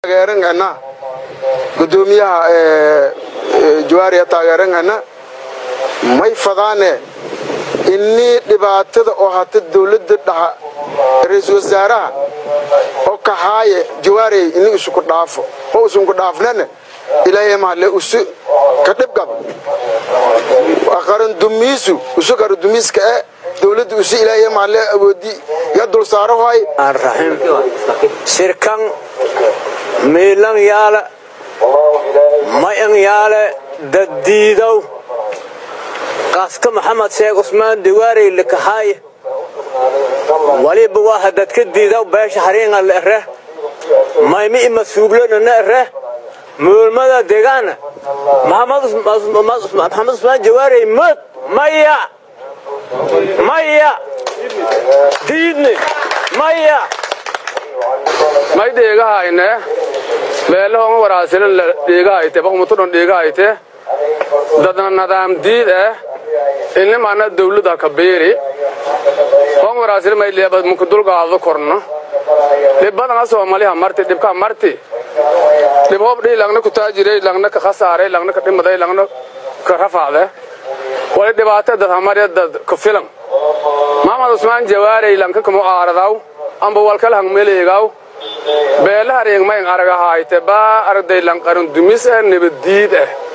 taageerangana gudoomiyaha jawaariya taageerangana may fadaane innii dhibaatada oo hata dawladda dhaxa ra-iisul wasaaraha oo kaxaaye jawaarey ini isuku dhaafo oo isunku dhaafnana ilaahay mahle usu ka dhibgab qarandumiisu usu qarandumiiska e dawladda usu ilaahay mahle awoodi ya dul saaro hoy raxiim shirkan miilan yaale mayan yaale daddiidow qaaska maxamed sheekh cusmaan diwaarey likaxaaye waliba waa dadka diidaw beesha hariinga la ere maymi ima suuglonana ere muulmada deegaana maxamed cusmaan jawaarey mad maya maya diidne maya may dheegahayne meelahonga waraasilan dheegahayte bahumutudhon dheegahayte dadna nadaam diid eh inimana dawladda ka beeri hon waraasila may leeba muku dulgaado korno dhibbadana soomaliha marti dhibka marti dhib hob dhii langna kutaajiray langna ka khasaaray langna ka dhimaday langna ka rafaade wali dhibaato dad hamarya dad ka filan maxamed cusmaan jawaarey lanka kama aaradaw amba walkala hang meleegaw beelaha reegmayn aragahayte baa aragday lanqarun dumis eh nabaddiid eh